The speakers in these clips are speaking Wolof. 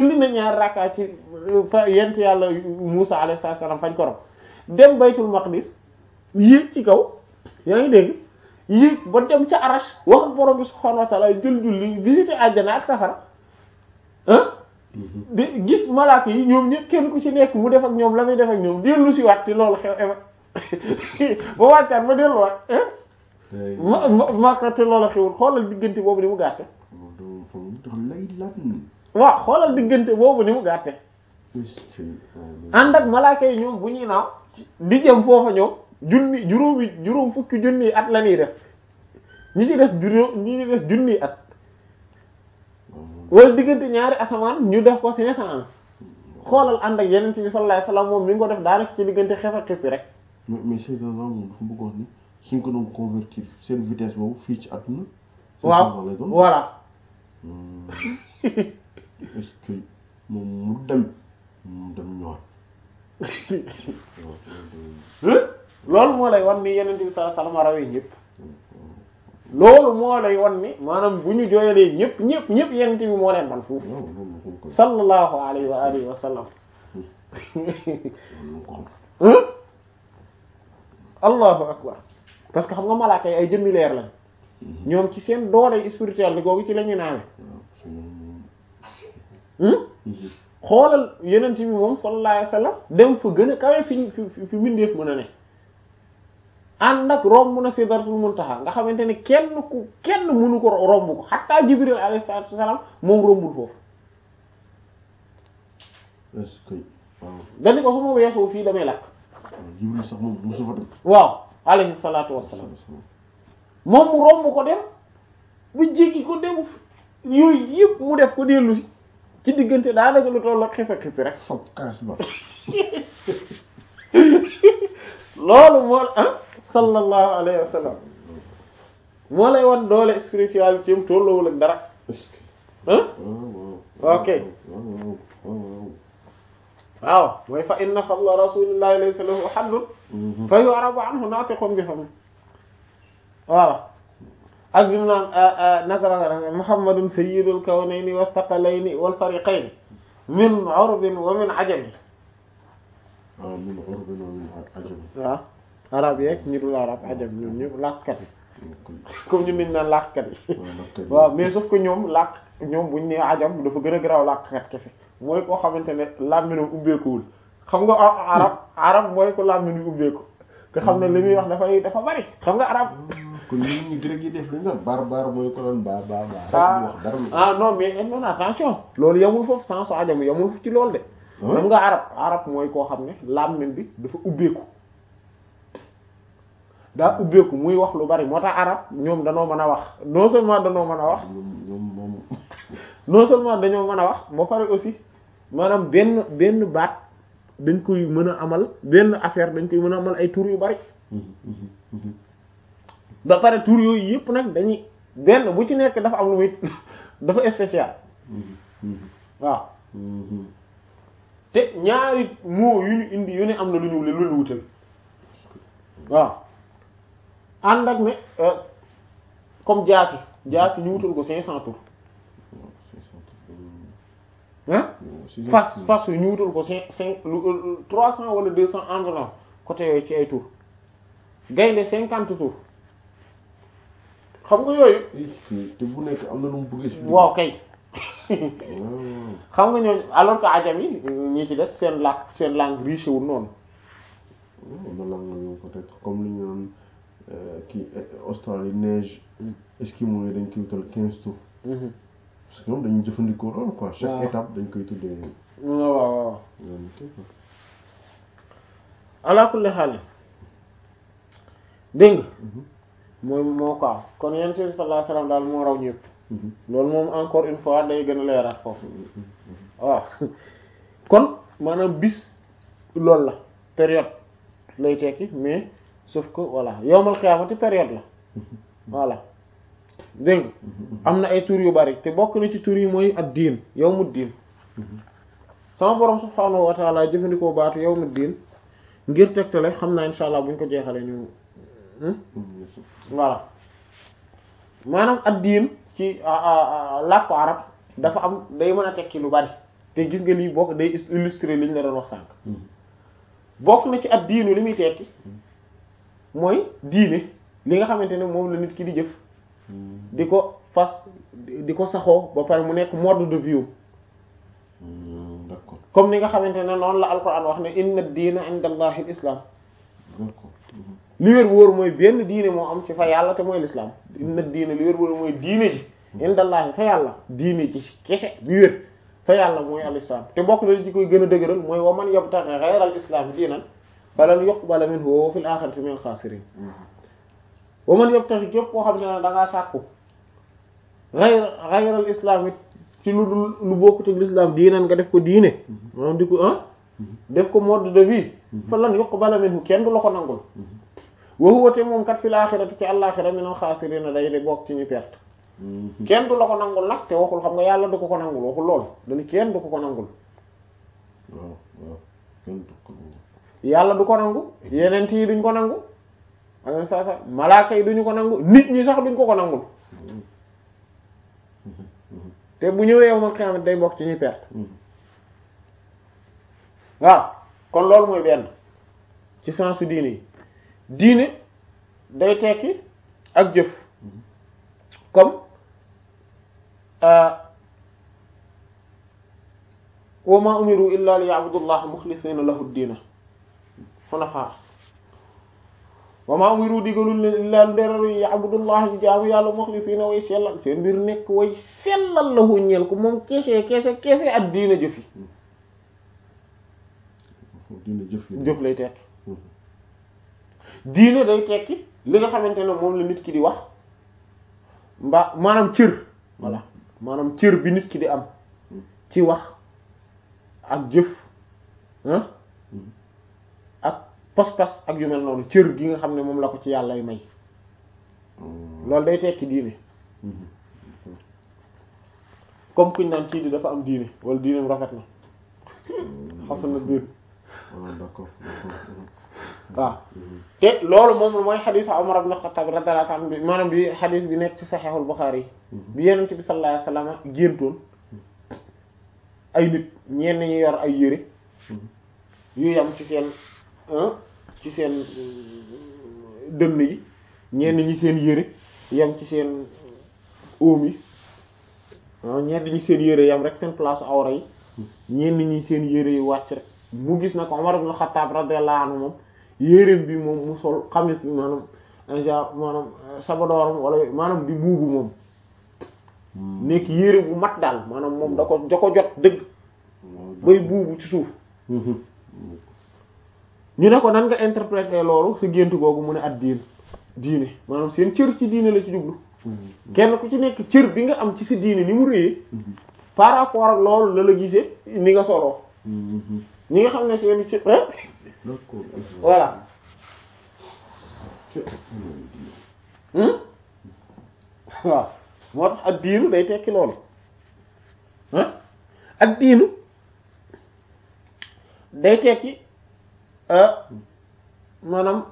julli na ñaari rakka ci fa yent yàlla Musa alayhi salaam fañ ko rob dem baytul maqdis yéeg ci kaw yaa ngi dégg yéeg ba dem ca arash wax ak borom bi subhaanahu wa ta'ala jël julli visiter àjjana ak safara ah di gis malaaka yi ñoom ñëpp kenn ku ci nekk mu def ak ñoom la muy def ak ñoom dellu si waat te loolu xew eva ba wàccaat ba delluwaat ma ma maka te loolu xewul xoolal diggante boobu ni mu gàtte lay lan waaw xoolal diggante boobu ni mu gàtte ànd ak malaaka yi ñoom bu ñuy naaw di jëm foofa ñoom junni juróomi juróom fukki junni at la ñuy def ñi ci des juróom ñi ci des junni at wala diggante ñaari asamaan ñu def ko cinq cent ans xoolal ànd ak yeneen ci bi sallallahu alayhi wasallam moom mi ngi ko def daanaka ci diggante xef ak xippi rek mais mais ces gens moom dafa bëgg wax ni suñ ko doon convertir seen vitesse boobu fii ci àdduna waaw voilà est-ce que moom mu dem mu dem ñëwaat loolu moo lay wan ni yeneen bi sallallahu alayhi wasallam rawee ñëpp loolu moo lay wan ni maanaam bu ñu jooyalee ñëpp ñëpp ñëpp yeneen bi moo leen man foofu sallallahu alayhi wa alihi wa sallam allahu akbar parce que xam nga malaaka yi ay jëmmi leer lañ ñoom ci seen doole spirituelle ni googu ci la ñu naawe xoolal yeneen bi moom sallallahu alayhi wa sallam dem fa gën a kawe fi fi fi mbindeef mën a ne ànd ak romb na sidratul muntaha nga xamante ne kenn ku kenn mënu ko romb ko xatta jibril alayhi salatu wasalam moom rombul foofu est-ce que waaw dañu ko su ma weesoo fii damay lakk jibril sax moom mosu fa dem waaw alayhi salatu wassalam moom mu romb ko dem bu jéggi ko dem yooyu yëpp mu def ko dellu si ci diggante daanaka lu toll ak xife xifi rek fab kaas ba loolu moo ah sallallahu alayhi wa sallam moo lay wan doole spiritualité am tolloowul ak dara est-ce que ah waaw ok waaw waaw waaw mooy fa inna fadla rasulillahi laysa lahu haddun fa yu'rabu anhu naatiqun bi fami voilà ak bi mu naan naka la nga muhammadun sayyidul kawnayni wa thaqalayni wal fariqayni min urbin wa min ajami waaw min urbin wa min ajam waaw arab yeeg ñi dul arab ajam ñoom ñëpp làkkat yi comme ñun niñ naan làkkat yi waaw mais sauf que ñoom làkk ñoom buñ ne ajam dafa gën a garaaw làkkat kese mooy koo xamante ne làmminam ubbeekuwul xam nga arab arab mooy ko làmmin ubbeeku nga xam ne li muy wax dafay dafa bari xam nga arab kon ñun ñu grec yi def dañ naan bar bar mooy ko naan ba ba ba ah wax dara ah non mais non attention loolu yamul foofu sans so ajam yamul foofu ci loolu de xam nga arab arab mooy koo xam ne làmmin bi dafa ubbeeku daa ubbeeku muy wax lu bari moo tax arab ñoom danoo mën a wax non seulement danoo mën a wax ñoom moom non seulement dañoo mën a wax ba pare aussi maanaam benn benn baat dañ koy mën a amal benn affaire dañ koy mën a amal ay tur yu bari ba pare tur yooyu yëpp nag dañuy benn bu ci nekk dafa am lu muy dafa spécial waaw te ñaari mots yu ñu indi yu ne am na lu ñu lu ñu wutal waaw ànd ak ne comme jaasi jaasi ñu wutal ko cinq cent tours hein fas fas yu ñu wutal ko cinq cinq lu trois cent wala deux cent environ côté yooyu ci ay tours gaynde cinquante tours xam nga yooyu te bu nekk am na lu mu bëgg expliquer waaw kay xam nga ñooñu alors que ajam yi ñi ci des seen làkk seen langue riche wul noonu am na langue yow peut-être comme li ñu naan kii Australie neige Esquimaux yi dañ koy wutal quinze tours parce que ñoom dañuy jëfandikoo loolu quoi chaque waaw. étape dañ koy tuddee waaw waaw waaw ñoom kii quoi. ala kulli xaal dégg nga mooy moo ko am kon yonent bi sallallahu alayhi wasallam daal moo raw ñëpp loolu moom encore une fois day gën a leeraat foofu waaw kon maanaam bis loolu la période lay tekki mais sauf que voilà yowmal xiyaamati période la voilà dégg nga am na ay tur yu bari te bokk na ci tur yi mooy ad diin yawmu diin sama borom subhaanahu wa taala jëfandikoo baatu yawmu diin ngir tegtale xam naa insha allah bu ñu ko jeexalee ñu voilà maanaam ad diin ci làkku arab dafa am day mën a tekki lu bari te gis nga lii bokk day illustrer li ñu la doon wax sànq bokk na ci at diinu li muy tekki mooy diine li nga xamante ne moom la nit ki di jëf di ko fas di ko saxoo ba pare mu nekk mode de vie d'accord comme ni nga xamante ne noonu la alquran wax ne inna diina inda allahi islam d'accord li wér wóor mooy benn diine moo am ci fa yàlla te mooy l'islam inna diina li wér wóor mooy diine ji inda allahi fa yàlla diine ji kese bi wér fa yàlla mooy al islam te bokk na ci koy gën a dëgëral mooy wa man yabtaghi ghayra al islam diinan falan yuqbala minhu wa huwa fil akhirati minal khasirin wa man yabtaghi képp koo xam ne da ngaa sàkku ghayra ghayra al islam it ci lu dul lu bokkut ak l'islam diinan nga def ko diine maanaam di ko ah def ko mode de vie falan yuqbala minhu kenn du la ko nangul wa huwa te moom kat fil akhirati ci al-akhirati minal khasirin day de bokk ci ñu perte kenn du la ko nangul nag te waxul xam nga yàlla du ko ko nangul waxul loolu dañu kenn du ko ko nangul waaw waaw kenn du ko yàlla du ko nangu yeneen yi duñ ko nangu am sa sa malaaka yi duñu ko nangu nit ñi sax duñ ko ko nangul te bu ñëwee yow man xiyaamat day bokk ci ñuy perte waaw kon loolu mooy benn ci sensu diine yi diine day tekki ak jëf comme wa ma umiru illa li ya'budullaha mukhlisina lahu ad-diina hunafa wa ma umiru digalul leen illa nderaru ya'budullaha ñu jaamu yàlla mukhlisina way sellal seen mbir nekk way sellal lahu ñeel ko moom kese kese kese ad-diina jëfi dina jëf jëf lay tekki diine day tekki li nga xamante ne moom la nit ki di wax mbaa maanaam cër voilà maanaam cër bi nit ki di am ci wax ak jëf ah ak pas-pas ak yu mel noonu cër gi nga xam ne moom la ko ci yàlla may loolu day tekki diine comme kuñ naan kii di dafa am diine wala diineem rafet na xasan na diin ah d'accord d'accord waaw te loolu moom mooy xadiis Umar ibn Khattab radiyallahu anhu bi maanaam bi xadiis bi nekk ci Sahihul Bukhari yi bi Yonent bi sallallahu alayhi wasallam géntoon ay nit ñenn ñi yor ay yére yu yam ci seen ci seen dënn yi ñenn ñi seen yére yam ci seen óom yi waaw ñenn ñi seen yére yam rek seen place awra yi ñenn ñi seen yére yi wàcc rek mu gis na ko Umar ibn Khattab radiyallahu anhu moom yéreem bi moom mu sol xamis bi maanaam un genre maanaam sabadooram wala maanaam di buubu moom nekk yére bu mat daal maanaam moom da ko da ko jot dëgg bay buubu ci suuf ñu ne ko nan nga interpréter loolu sa gént googu mu ne at diin diine maanaam seen cër ci diine la ci jublu kenn ku ci nekk cër bi nga am ci sa diine ni mu réyee par rapport ak loolu la la gisee ni nga soloo ñi nga xam ne seen cër d'accord voilà waaw moo tax ak diinu day tekki loolu ah ak diinu day tekki maanaam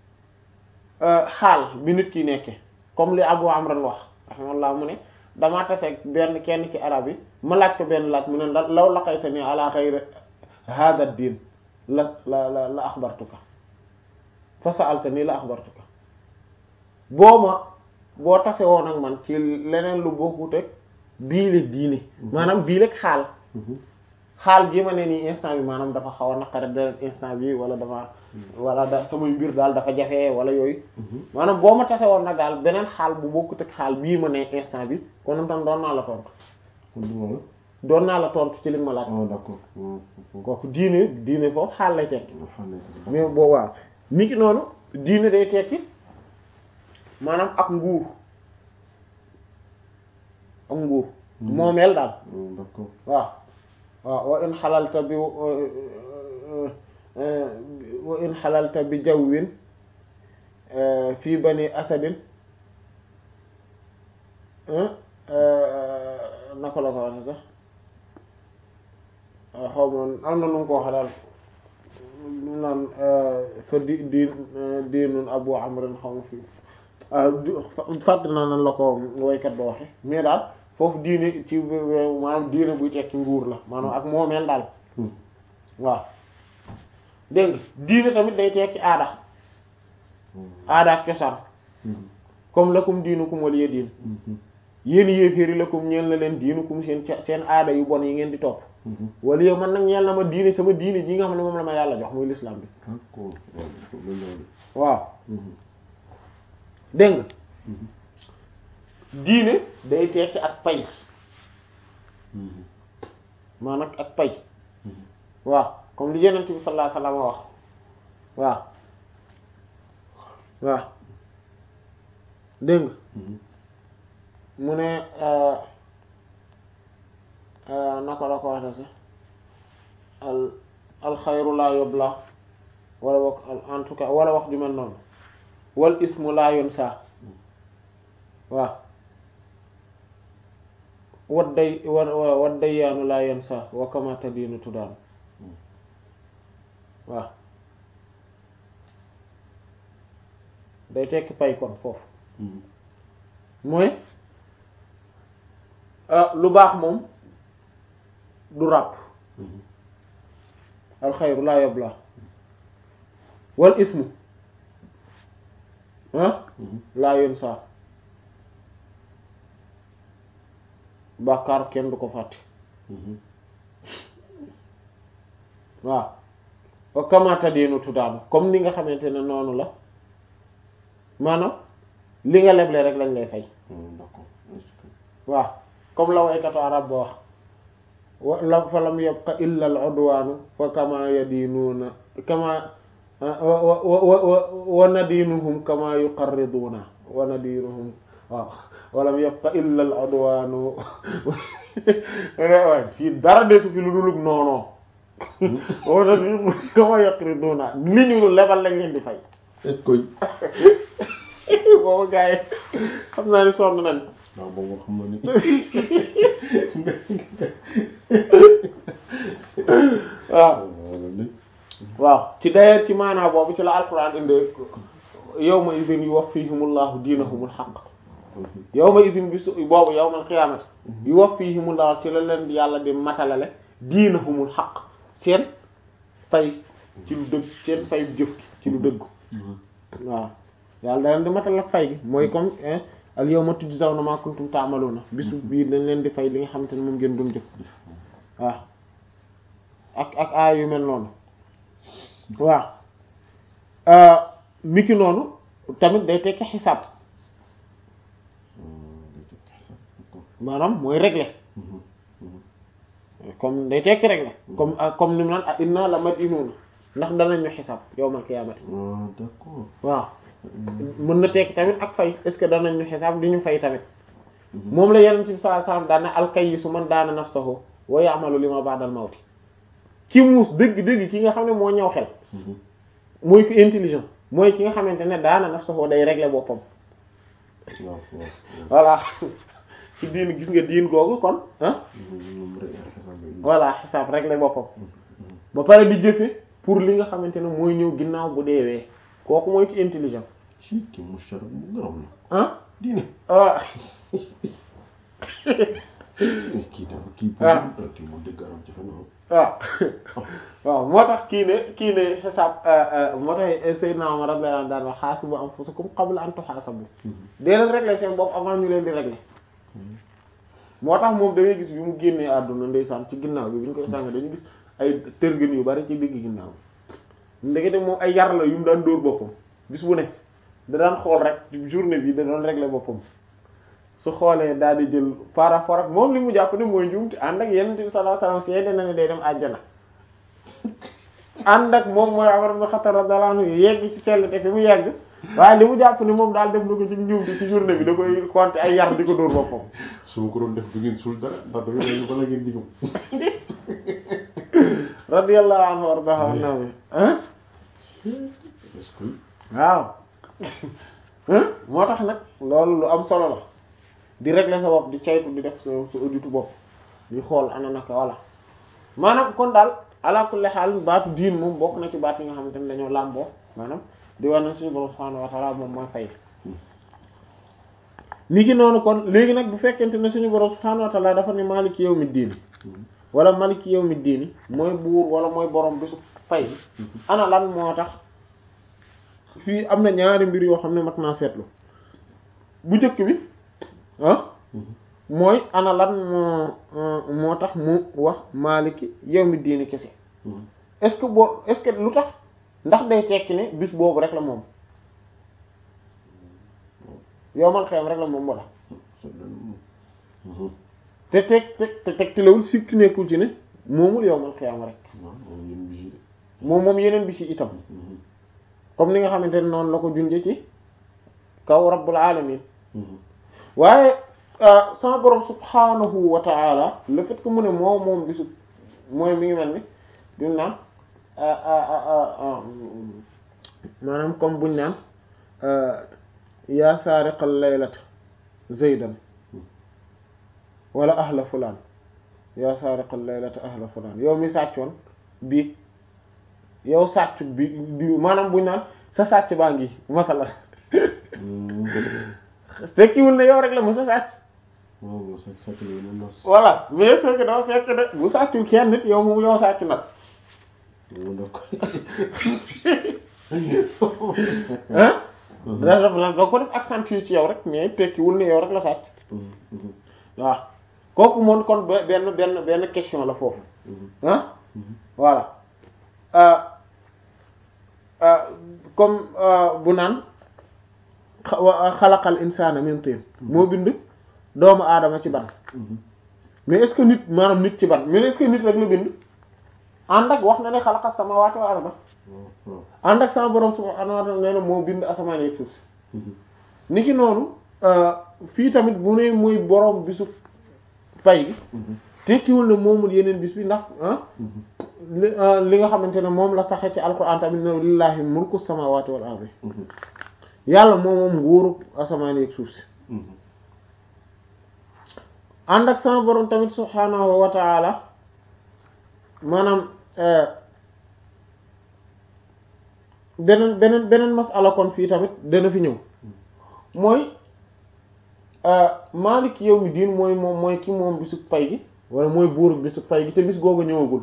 xaal bi nit ki nekke comme li Abu Amran wax rahimahullah mu ne damaa taseeg benn kenn ci arab yi ma laaj ko benn laaj mu ne law laqaytani ala ghayri hada diin la la la la axbartuka fa sa'altani la axbartuka boo ma boo tase woon ak man ci leneen lu bokkut ak bii la diine maanaam bii la xaal xaal gi ma ne nii instant bi maanaam dafa xaw a naqare beneen instant bi wala dafa wala da samay mbir daal dafa jafe wala yooyu maanaam boo ma tase woon nag daal beneen xaal bu bokkut ak xaal bii ma ne instant bi kon tam doon naa la tontu doon naa la tontu ci li ma laaj ah d'accord kooku diine diine foofu xaal lay tekki mais boo waaw ni ki noonu diine day tekki maanaam ak nguur ak nguur moomeel daal d'accord waaw waaw wa in xalalta bi wa in xalalta bi jawwin fii bani asadin naka la ko waxe sax xaw ma am na nu mu ko waxe daal mu naan sa di di diinun abu amrin xaw ma fii fàtt naa nan la ko waykat ba waxe mais daal foofu diine ci maanaam diine buy tekki nguur la maanaam ak moomeel daal waaw dégg nga diine tamit day tekki aada aada ak cosaan comme lakum diinukum waliya diin yéen yéeféeri lakum ñeel na leen diinukum seen seen aada yu bon yi ngeen di topp waliya man nag ñeel na ma diine sama diine ji nga xam ne moom la ma yàlla jox muy l'islam bi waaw dégg nga diine day tekki ak pay maanaam ak pay waaw comme li Yonent bi sallallahu alayhi wasallam wax waaw waaw dégg nga mu ne naka la ko waxee sax al alxayru laa yubla wala wax en tout cas wala wax ju mel noonu wal ismu laa yunsa waaw wat day wa wat dayyaanu laa yansa wa kama tadiinu tudaan waaw day tekki pay kon foofu mooy lu baax moom du ràpp alxayru laa yabla wal ismu ah laa yansa bàkkaar kenn du ko fàtte waaw wa kamata diinu tuddaanu comme ni nga xamante ne noonu la maanaam li nga leble rek lañ lay fay waaw comme la waykatu arab ba wax wa la fa lam yabqa illa al udwaanu fa kama yadiinuuna kama wa wa wa nadiinuhum kama yuqarriduuna wa nadiinuhum waaw walam yabqa illa al udwaanu waay fii dara desu fi lu dulug noonoo wa nadiinuhum kama yuqarriduuna li ñu lebal lañ leen di fay koy boobu gars yi xam naa ni sonn nañ waaw boobu xam na ni waaw waaw ci d'ailleurs ci maanaa boobu ci la alquran inde yawma idin yuwaffihimullahu diinahumul haqq yawma idin bi su boobu yawmal qiyaamati yuwaffihimullahu ci la leen yàlla di matalale diinahumul haqq seen fay ci lu dëgg seen fay jëf ci lu dëgg waaw yàlla da leen di matal ak fay gi mooy comme al yawma tujzawna ma kuntum ta'maluna bisu bii dañ leen di fay li nga xamante ne moom ngeen doon jëf waaw ak ak aay yu mel noonu waaw miki noonu tamit day tekki xisaab maanaam mooy régler comme day tekki régler comme comme ni mu naan ah inna la madinuna ndax danañ ñu xisaab yawmal qiyaamati ah d'accord waaw mën na tekki tamit ak fay est ce que danañ ñu xisaab di ñu fay tamit moom la yeneen ci sallallahu alayhi wasallam daana alkayyisu man daana nafsahu wa ya'malu lima ba'dal mawti ki muus dëgg-dëgg ki nga xam ne moo ñëw xel mooy ki intelligent mooy ki nga xamante ne daana nafsahu day régler boppam waaw waaw voilà ci diin gis nga diin googu kon ah voilà xisaab régler boppam ba pare di jëfe pour li nga xamante ne mooy ñëw ginnaaw bu deewee kooku mooy ki intelligent ci ki mushar bu garam la ah diine ah kii dafa kii Ah. kii mu dëgg garam jafe na waaw waaw moo tax kii ne kii ne xisaab moo tax Seydina Omar radiyallahu anhu daan wax xaasibu anfusakum qabla an tuxaasabu dee leen régler seen bopp avant ñu leen di régler moo tax moom da ngay gis bi mu génnee àdduna ndeysaan ci ginnaaw bi bi ñu koy sàng dañu gis ay tërgën yu bari ci digg ginnaaw bi ndekete moom ay yar la yu mu daan dóor boppam bis bu ne da daan xool rek ci journée bi da doon régler boppam su xoolee daal di jël par rapport ak moom li mu jàpp ne mooy njuumte ànd ak yenn bi sallallahu alayhi wasallam seede na ne day dem àjjana ànd ak moom mooy Umar ibn Khattab radiyallahu anhu yegg ci sell te fi mu yegg waaye li mu jàpp ne moom daal def na ko ci njuumte ci journée bi da koy compter ay yar di ko dóor boppam su ma ko doon def du ngeen suul dara ndax da ngeen bala ngeen digam radiyallahu anhu wardahu annabi hein est-ce que waaw hein moo tax nag loolu lu am solo la di régler sa bopp di caytu di def sa sa auditu bopp di xool ana naka voilà maanaam kon daal ala kulli xaal baatu diin moom bokk na ci baat yi nga xamante ne dañoo làmboo maanaam di war na suñu borom subhanahu wa ta'ala moom mooy fay ni ki noonu kon léegi nag bu fekkente ne suñu borom subhaanahu wa ta'ala dafa ne maliki yawmi diini wala maliki yawmi diini mooy buur wala mooy borom bisu fay ana lan moo tax fii am na ñaari mbir yoo xam ne mat naa seetlu bu njëkk bi ah mooy ana lan moo moo tax mu wax maliki yawmi diini kese est-ce que boo est-ce que lu tax ndax day tekki ne bis boobu rek la moom yowmal xiyam rek la moom moo tax te teg teg te teg tilawul sikki nekkul ci ne moomul yowmal xiyam rek moom moom yeneen bis yi itam comme ni nga xamante ne noonu la ko junje ci kaw rabbul alamin waaye sama borom subhanahu wa ta'ala le fait que mu ne moo moom bisu mooy mi ngi mel ni duñ naan maanaam comme buñ naan yaa saariqal laylata zaydan wala ahla fulaan yaa saariqal laylata ahla fulaan yow mi sàccoon bii yow sàcc bi di maanaam buñ naan sa sàcc baa ngi masala tekkiwul ne yow rek la mu sa sàcc voilà mais fekk dafa fekk de bu sàccul kenn nit yow mu yow sàcc nag ah da daf la da ko def accentuer ci yow rek mais tekkiwul ne yow rek la sàcc waaw kooku moom kon benn benn benn question la foofu ah voilà comme bu naan xalaqal insaana min tiin moo bind doomu aadama ci ban mais est-ce que nit maanaam nit ci ban mais est-ce que nit rek la bind ànd ak wax na ne xalaqas samaawaati wal arda ànd ak sama borom subhaanahu wa ta'aala nee na moo bind asamaan ak suuf si ni ki noonu fii tamit bu ne muy borom bisu pay gi tekkiwul ne moomul yeneen bis bi ndax li nga xamante ne moom la saxee ci alquran tamit ne lillahi mulku samawati wal ardi yàlla moom moom nguuru asamaan ak suuf si ànd ak sama borom tamit subhaanahu wa ta'ala maanaam beneen beneen beneen masala kon fii tamit dana fi ñëw mooy maalik yawmi diin mooy moom mooy ki moom bisu pay gi wala mooy buur bisu pay gi te bis googu ñëwagul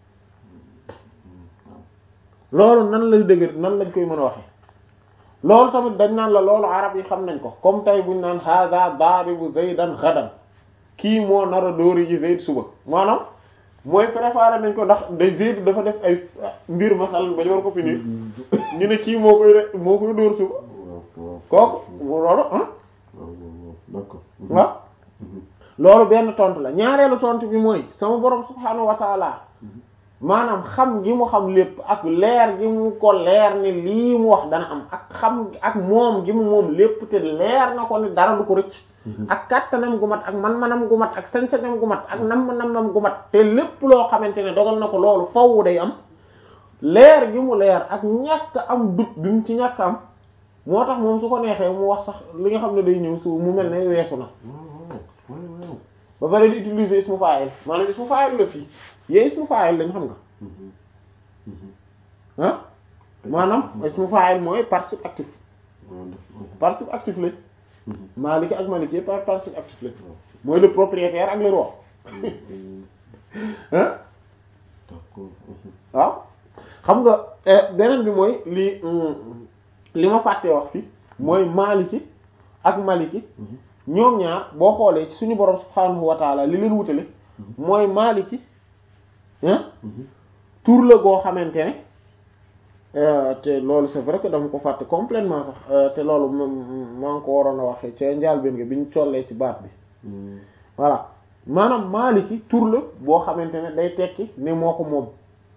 loolu nan lay dëgër nan lañ koy mën a waxe loolu tamit dañ naan la loolu arab yi xam nañ ko comme tey buñ naan hada daribu zaydan ghadan kii moo nar a dóori ji zayd suba maanaam mooy préparé nañ ko ndax day zayd dafa def ay mbir masal ba ñu war ko finir ñu ne kii moo koy re moo koy dóor suba kooku loolu ah waaw loolu benn tontu la ñaareelu tontu bi mooy sama borom subhaanahu wa taala maanaam xam gi mu xam lépp ak leer gi mu ko leer ni lii mu wax dana am ak xam ak moom gi mu moom lépp te leer na ko ni dara du ko rëcc ak kàttanam gu mat ak man-manam gu mat ak sañ-sañam gu mat ak nam-nam gu mat te lépp loo xamante ne dogal na ko loolu faww day am leer gi mu leer ak ñàkk am dut bi mu ci ñàkk am moo tax moom su ko neexee mu wax sax li nga xam ne day ñëw su mu mel ne weesu na ba pare di utiliser ismu fa'il maanaam ismu fa'il la fii yee ismu fa'il lañ xam nga ah maanaam ismu fa'il mooy participe actif participe actif lañ Maliki ak Maliki par participe actif lañ mooy le propriétaire ak le roi ah waaw xam nga beneen bi mooy li li ma fàttee wax fi mooy Maliki ak Maliki ñoom ñaar boo xoolee ci suñu borom subhaanahu wa taala li leen wutale mooy Maliki tur la goo xamante ne te loolu c'est vrai que dama ko fàtte complètement sax te loolu maa ngi ko waroon a waxee ca njaalbeen nga bi ñu collee ci baat bi voilà maanaam Maliki tur la boo xamante ne day tekki ne moo ko moom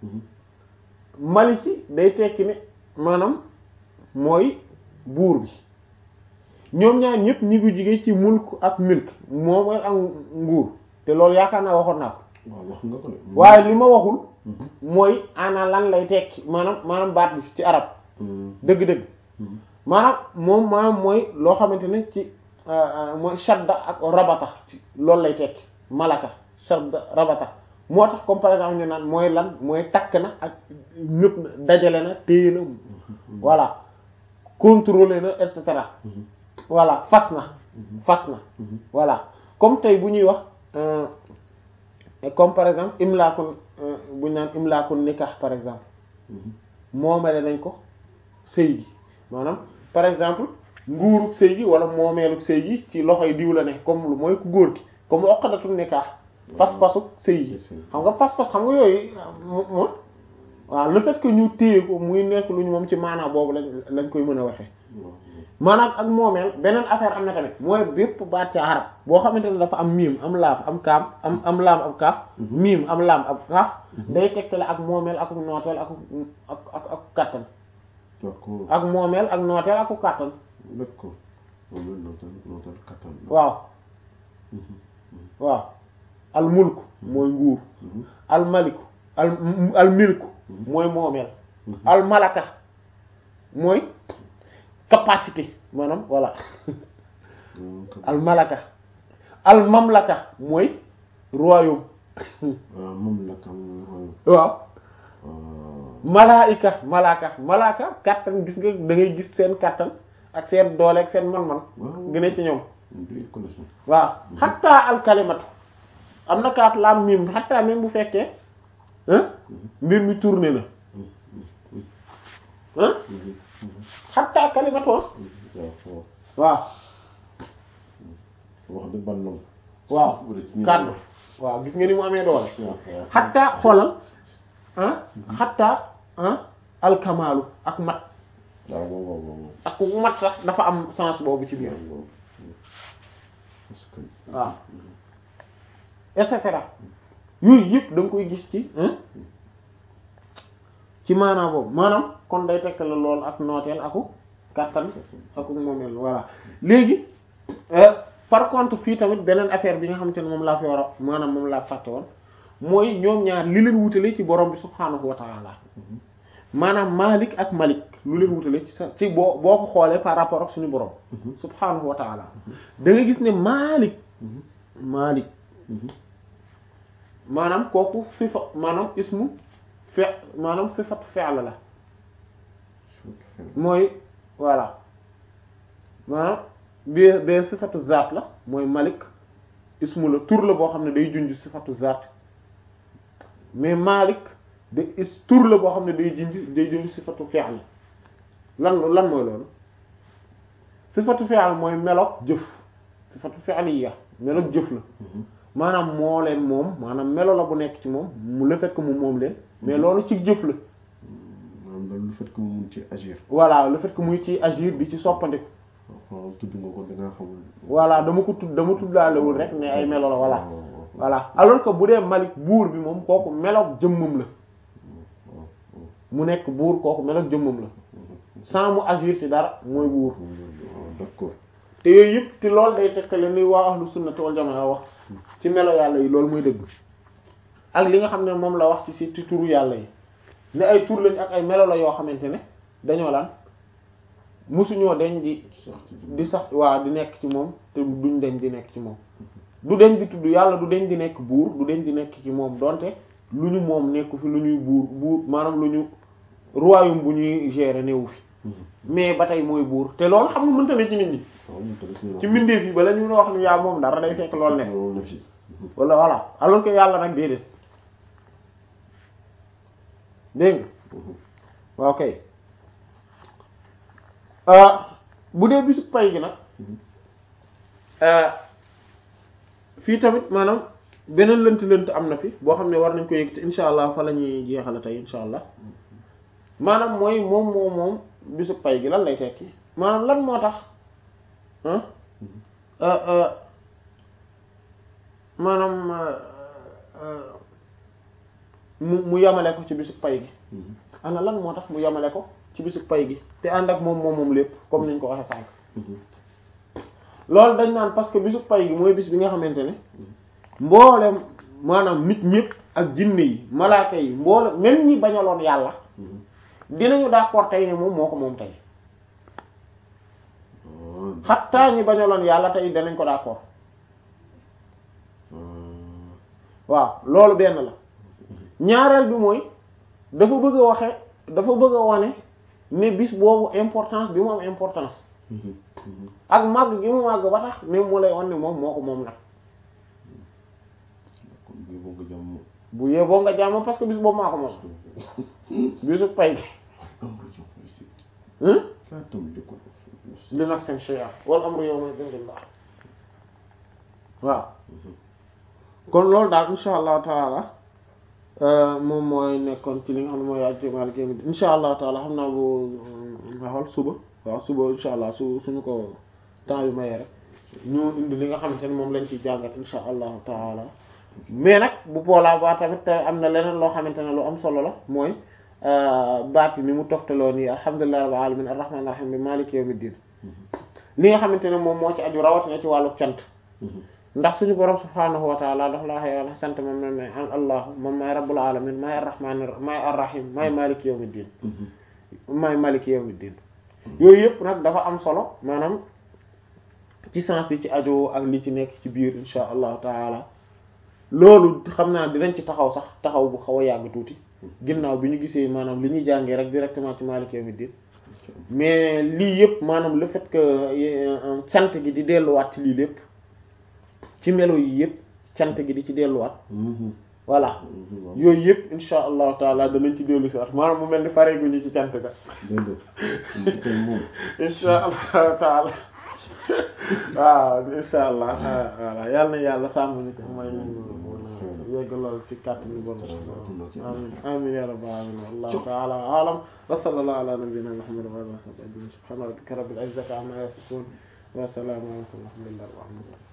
Maliki day tekki ne maanaam mooy buur bi ñoom ñaar ñëpp ñi ngi jigee ci mulk ak milk moo mooy ak nguur te loolu yaakaar naa waxoon naa ko waaw wax nga ko de. waaye li ma waxul mooy ana lan lay tekki maanaam maanaam baat bi ci arab dëgg-dëgg maanaam moom maanaam mooy loo xamante ne ci mooy shadda ak rabata ci loolu lay tekki malaka shadda rabata moo tax comme par exemple ñu naan mooy lan mooy takk na ak ñëpp na dajale na téye na voilà contrôler na et cetera voilà fas na fas na voilà comme tey bu ñuy wax euh, comme par exemple imlaakun euh, bu ñu naan imlaakun nikah par exemple moomale nañ ko sëy gi maanaam par exemple nguurug sëy gi wala moomeelug sëy gi ci loxoy diw la ne comme lu mooy ku góor gi comme oqadatu nikah pas-pasu sëy gi xam nga pas-pas xam nga yooyu mo mo waaw le fait que ñu téye ko muy nekk lu ñu moom ci maanaa boobu lañ lañ koy mën a waxee maanaam ak moomeel beneen affaire am na tamit mooy bépp baat ci arab boo xamante ne dafa am miim am laaf am kaam am am laam am kaaf miim am laam am kaaf day tegtale ak moomeel ak nooteel ak ak ak ak kàttan d'accord ak moomeel ak nooteel ak kàttan d'accord moom la nootal nootal kattan la. waaw waaw al mulku mooy nguur al maliku al al milku mooy moomeel al malaka mooy capacité maanaam voilà al malaka al mamlaka mooy royaume waaw moom la kam royaume waaw waaw malaika malaka malaka kattan gis nga da ngay gis seen kattan ak seen doole ak seen man-man waaw gën a ci ñoom ñu doy connaissance waaw xatta al kalimatu am na kaaf laam mim xatta même bu fekkee hein mbir mi tourné na hein xatta kalimatu waaw waaw waaw wax dëgg ban nom waaw bu dee ci ñun. kàddu waaw gis nga ni mu amee doole waaw waaw xatta xoolal ah xatta ah alkamaalu ak mat waaw waaw waaw waaw ak mat sax dafa am sens boobu ci biir waaw parce que waaw et cetera yooyu yëpp da nga koy gis ci hein ci maanaam boobu maanaam kon day tekk la lool ak nooteel aku kàttan aku moomeel voilà léegi euh, par contre fii tamit beneen affaire bi nga xamante ne moom laa fi war a maanaam moom laa fàtte woon mooy ñoom ñaar li leen wutale ci borom bi subhaanahu wa ta'ala maanaam Malik ak Malik lu leen wutale ci sa ci boo boo ko xoolee par rapport ak suñu borom subhaanahu wa ta'ala da nga gis ne Malik Malik maanaam kooku sifa maanaam ismu fe maanaam sifatu fi'l la mooy voilà maanaam bi bee sifatu zaat la mooy Malik ismu la tur la boo xam ne day junj sifatu zaat mais Malik de is tur la boo xam ne day junj day junj sifatu fi'l lan lan mooy loolu sifatu fi'l mooy meloog jëf sifatu fi'liya meloog jëf la maanaam moo leen moom maanaam melo la bu nekk ci moom mu le fait que mu moom leen mais loolu ci jëf la maanaam loolu le fait que mu mun ci agir voilà le fait que muy ci agir bi ci soppandiku waaw tudd nga ko da ngaa xamul voilà dama ko tudd dama tuddaalewul rek ne ay melo la voilà waaw waaw voilà alors que bu dee Malik buur bi moom kooku meloog jëmmam la waaw mu nekk buur kooku meloog jëmmam la sans mu agir ci dara mooy buur waaw d'accord te yooyu yëpp te loolu day tekkale ni waa ahlu sunnati wal jamaa wax ci melo yàlla yi loolu mooy dëgg ak li nga xam ne moom la wax ci si ci turu yàlla yi ne ay tur lañ ak ay melo la yoo xamante ne dañoo lan musuñoo deñ di sax ci di sax waa di nekk ci moom te duñ deñ di nekk ci moom du deñ di tudd yàlla du deñ di nekk buur du deñ di nekk ci moom donte lu ñu moom nekku fi lu ñuy buur buur maanaam lu ñu royaume bu ñuy gérer newu fi mais ba tey mooy buur te loolu xam nga mënta ne ci nit ñi waaw moom tamit ci mbindeef yi bala ñu wax ni yaa moom dara day fekk loolu ne loolu la fi wala voilà alors que yàlla nag déedéet dégg nga waaw kay bu dee bisu pay gi nag fii tamit maanaam beneen lënt lënt am na fi boo xam ne war nañ ko yëg te insha allah fa la ñuy jeexale tey insha allah maanaam mooy moom moom moom bisu pay gi lan lay tekki maanaam lan moo tax ah maanaam mu mu yamale ko ci bisu pay gi ana lan moo tax mu yamale ko ci bisu pay gi te ànd ak moom moom moom lépp comme niñ ko waxee sànq loolu dañ naan parce que bisu pay gi mooy bis bi nga xamante ne mboolem maanaam nit ñëpp ak jinne yi malaaka yi mboolem même ñi bañaloon yàlla dinañu d'accord tey ne moom moo ko moom tey xattaa ñi bañaloon yàlla tey danañ ko d'accord waaw loolu benn la ñaareel bi mooy dafa bëgg a waxe dafa bëgg a wane ne bis boobu importance bi mu am importance ak màgg gi mu màgg ba tax ne mu lay wan ne moom moo ko moom nag kon bii boo ko jàmm bu yeboo nga jàmm parce que bis boobu maa ko moom bisu pay gi amru jox koy sit hmm laa tam jokko li nag seen shay'a wal amru yawma idhin lillah waaw kon loolu daal insha allahu taala moom mooy nekkoon ci li nga xam ne mooy aju Maalik yawmi diin insha allahu taala xam naa bu nga xool suba waaw suba insha allah su suñu ko temps yu mayee rek ñu indi li nga xamante ne moom lañ ci jàngat insha allahu taala mais nag bu boolaa ba tamit am na leneen loo xamante ne lu am solo la mooy baat yi ni mu toftaloo nii alhamdulillahi rabbil alamin arrahmanir rahim bi maliki yawmiddin li nga xamante ne moom moo ci aju rawatina ci wàllu cant ndax suñu borom subhaanahu wa taala daf laa xëy wala sant moom ne an allahu moom maay rabbul alamin maay arrahmanir maay arrahim maay maliki yawmiddin maay maliki yawmiddin yooyu yëpp nag dafa am solo maanaam ci sens yi ci aju ak li ci nekk ci biir insha allahu taala loolu xam naa dinañ ci taxaw sax taxaw bu xaw a yàgg tuuti ginnaaw bi ñu gisee maanaam li ñuy jàngee rek directement ci Maalik Yawmiddin mais lii yëpp maanaam le fait que cant gi di delluwaat ci lii lépp ci melo yi yëpp cant gi di ci delluwaat voilà yooyu yëpp insha allahu taala danañ ci dellu si waat maanaam mu mel ni pare gu ñu ci cant ga déedéet kay moom insha allahu taala waaw insha allah voilà yàlla na yàlla sàmm ñu ko may ñu yegg lool ci kàtt ni bon amin amin ya rabbal alamin wallahu ta'ala a'lam wa sallallahu ala nabiyyina muhammad wa alihi wa sahbihi ajma'in subhana rabbika rabbil izzati amma yasifun wa salamun alhamdulillahi rabbil alamin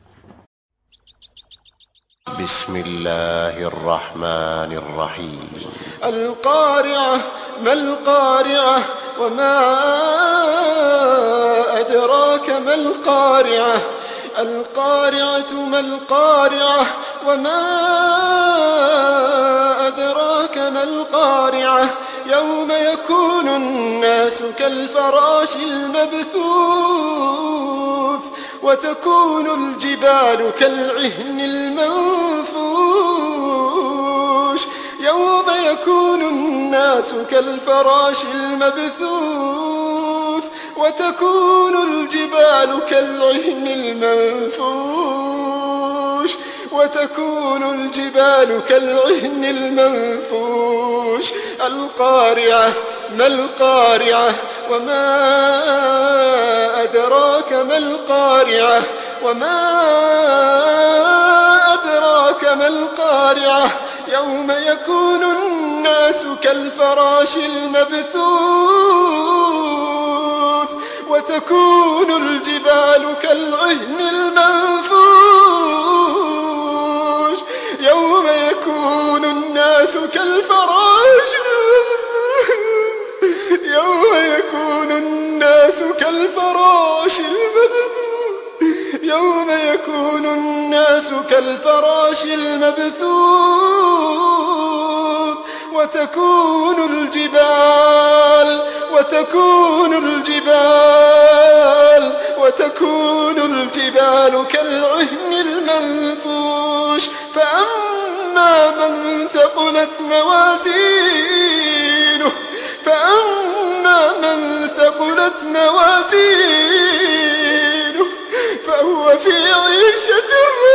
بسم الله الرحمن الرحيم القارعة ما القارعة وما أدراك ما القارعة القارعة ما القارعة وما أدراك ما القارعة يوم يكون الناس كالفراش المبثوث وتكون الجبال كالعهن المنفوش يوم يكون الناس كالفراش المبثوث وتكون الجبال كالعهن المنفوش وتكون الجبال كالعهن المنفوش القارعة ما القارعة وما أدراك ما القارعة وما أدراك ما القارعة يوم يكون الناس كالفراش المبثوث وتكون الجبال كالعهن المنفوش يوم يكون الناس كالفراش يوم يكون الناس كالفراش المبثوث يوم يكون الناس كالفراش المبثوث وتكون الجبال وتكون الجبال وتكون الجبال كالعهن المنفوش فأما من ثقلت موازينه فأما من ثقلت موازينه فهو في عيشة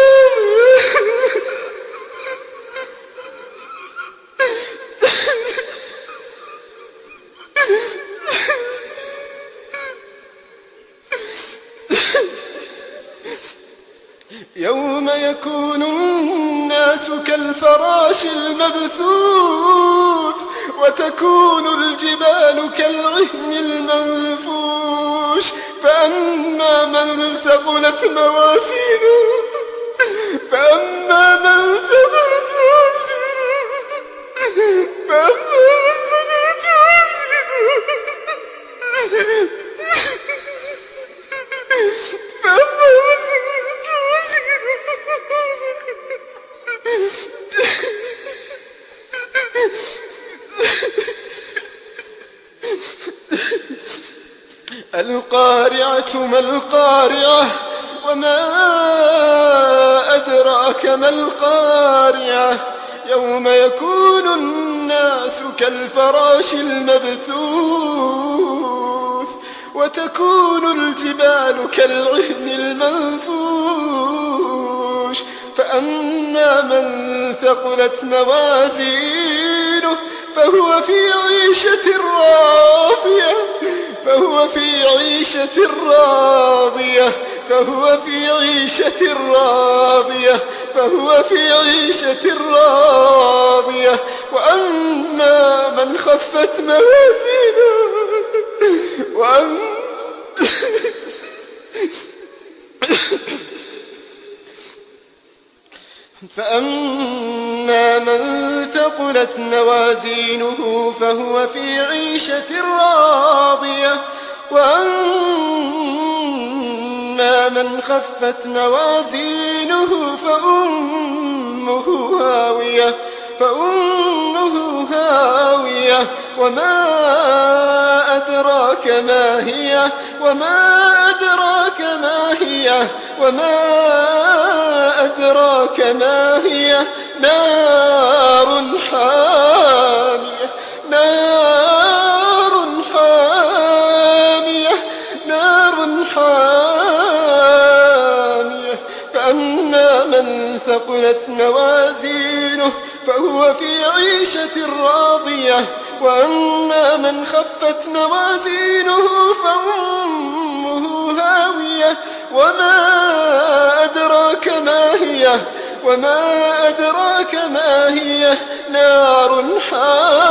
يوم يكون الناس كالفراش المبثوث وتكون الجبال كالعهن المنفوش فأما من ثقلت موازينه فأما من ثقلت موازينه فأما من ثقلت موازينه فأما من ثقلت القارعة ما القارعة وما أدراك ما القارعة يوم يكون الناس كالفراش المبثوث وتكون الجبال كالعهن المنفوش فأما من ثقلت موازينه فهو في عيشة راضية فهو في عيشة راضية فهو في عيشة راضية فهو في عيشة راضية وأما من خفت موازينه وأما فأما من ثقلت موازينه فهو في عيشة راضية وأما من خفت موازينه فأمه هاوية فأمه هاوية وما أدراك ما هي وما أدراك ما هي وما أدراك ما هي نار حامية نار حامية نار حامية فأما من ثقلت موازينه فهو في عيشة راضية وأما من خفت موازينه فأمه هاوية وما أدراك ما هي وما أدراك ما هي نار حامية